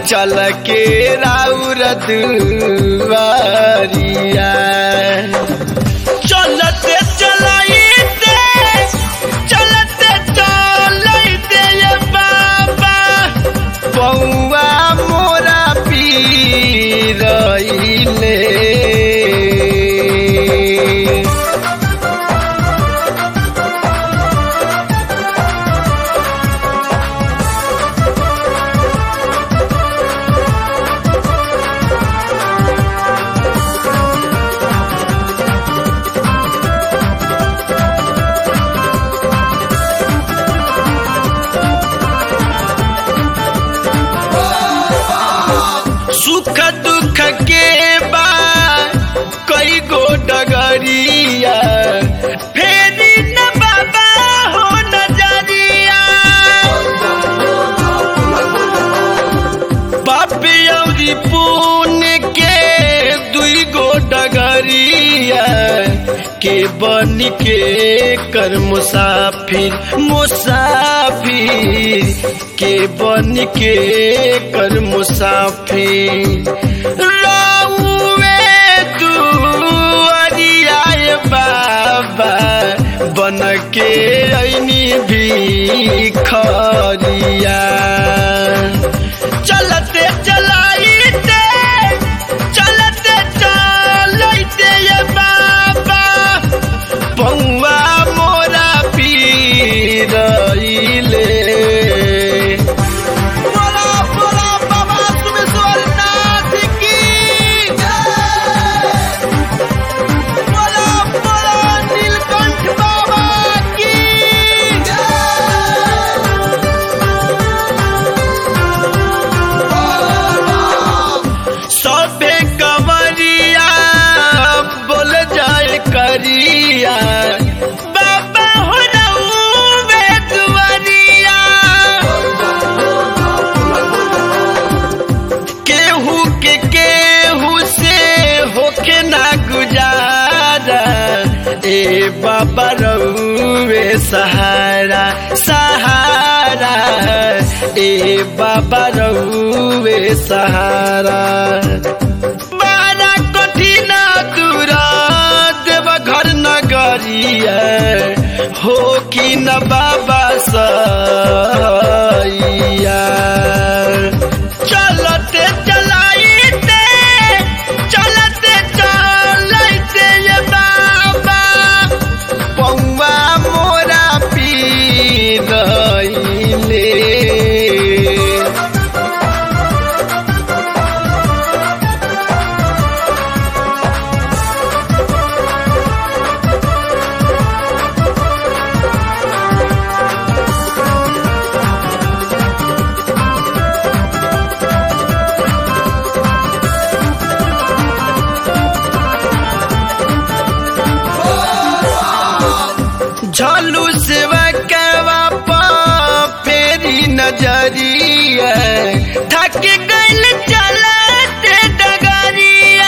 चल के राउर दुआरिया चलते चलाइते चलते चलाइते ये बाबा पौआ मोरा पीरइले सुख दुख के बा कई गो डगरिया फेरी न बाबा हो नजरिया बाप औरी पुण्य के दुई गो डगरिया के बन के कर मुसाफिर मुसाफिर के बन के कर मुसाफिर रउवे दुआरिया बाबा बन के ऐनी भी खरिया चलते चलाइते चलते चलते ये बाबा पौआ मोरा पीरइले बोला बोला बाबा सुमेश्वरनाथ की बोला बोला नीलकंठ बाबा की सबे कवरिया बोल जाए करिया बाबा हो रउवे दुआरिया केहू के केहू से होके ना गुजारा ए बाबा रउवे सहारा सहारा ए बाबा रउवे सहारा बड़ा कठिन दूर देव घर नगरिया हो कि न बाबा सैया चलते चलाइते चलते चलाइते ये बाबा पौआ मोरा पीरइले झलू सेवा केवा फेरी नजरिया थक गइल चलते डगरिया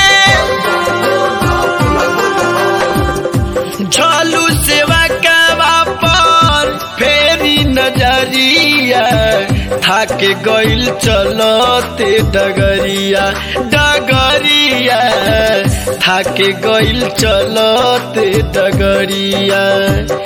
झलू सेवा केवा पर फेरी नजरिया थक गइल चलते डगरिया डगरिया थक गइल चलते डगरिया